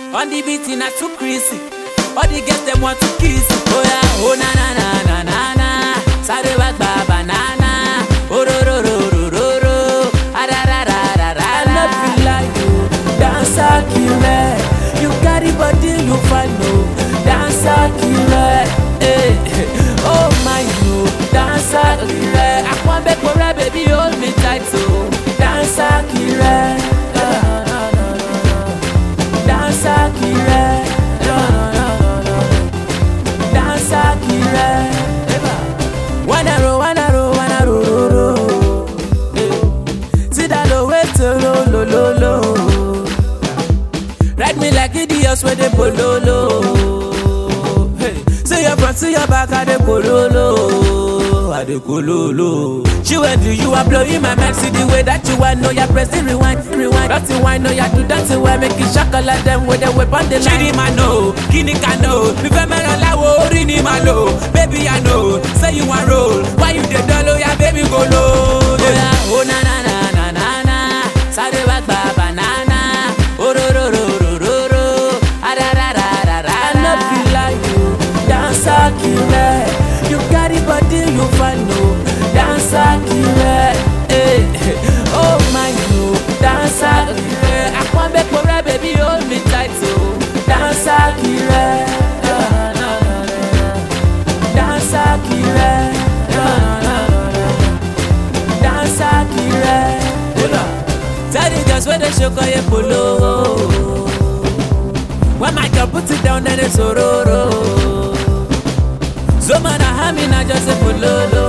On the beat na too crazy. All the girls them want to kiss. Oh yeah, oh na na na na na na. Sáré wá gba banana. Ororororororo. Ararararara. I no feel like you, dancer killer. You carry body, you find no dancer killer. Hey, oh my you, dancer killer. Akwanbe kore baby hold me tight so. Dancer killer. Dancer killer. Dancer killer. Wanna roll, wanna roll, wanna roll, roll, roll. See that low way to low, low, low, low. Ride me like idiots when they pololo. Hey, see your front, see your back, I they pololo. I they pololo. She went to you, I'm blowing my mind. See the way that you want, know you're pressing rewind, rewind. Dirty wine, know you do dirty wine, make it shock like them with the whip on the line. Chidi ma know, kini ka know. Mi fẹ́ mẹ́ràn láwo orí ni màá lò. Baby I know, say you wan roll. Why you dey dull oya baby go low. Oh yeah, oh na na na na na na. Sáré wá gba banana. Ororororororo. Ararararara. I no feel like you, dancer killer. You carry body, you find no dancer killer. Hey, oh my you, dancer killer. Akwanbe kore baby hold me tight so. Dancer killer. Dancer killer. Dancer killer. Tell the girls where they show koye polo. When my girl put it down then it's ororo. So man I have me not just a pololo.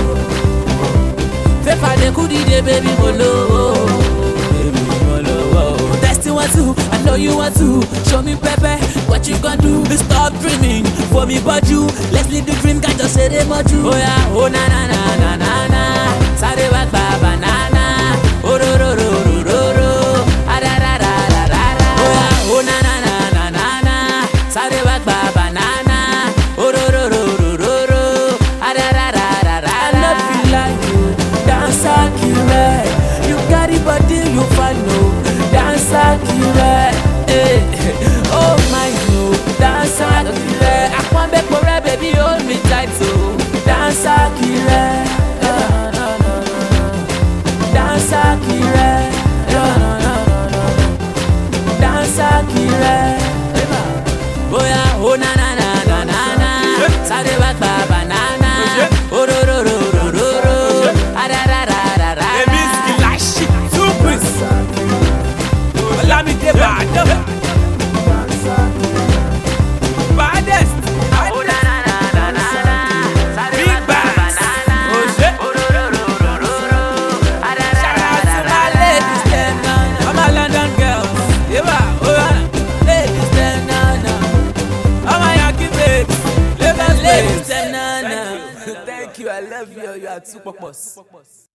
Fefa de kudi de baby molo. Baby molo. Testing want to, I know you want to. Show me pepe, what you gonna do? Stop dreaming for me but you. Let's live the dream, can't just say they much you. Oh yeah, oh na na na na na na. Sáré wá gba banana. Ororororororo. Ararararara. Oh yeah, oh na na na na na na. Sáré wá gba banana. Ororororororo. Ararararara. I no feel like you, dancer killer. You carry body, you find no dancer killer. Hey, oh my you, dancer killer. Akwanbe kore baby hold me tight so. Dancer killer. Dancer killer. Dancer killer. Bóyá ó na na na na na na. Sáré wá gba banana. Ororororororo. Ararararara. Èmi Skilashi Tupis Olamide Badam Baddest Ó na na na na na na. Sáré wá Big gba Bass banana. Oṣé Ororororororo. Shout out to my Ararararara. ladies dem na All my London girls Yeba Oyana Ladies dem na na All my Yankee babes Lagos Ladies, babes na na. Thank you, I love you. You are too purpose.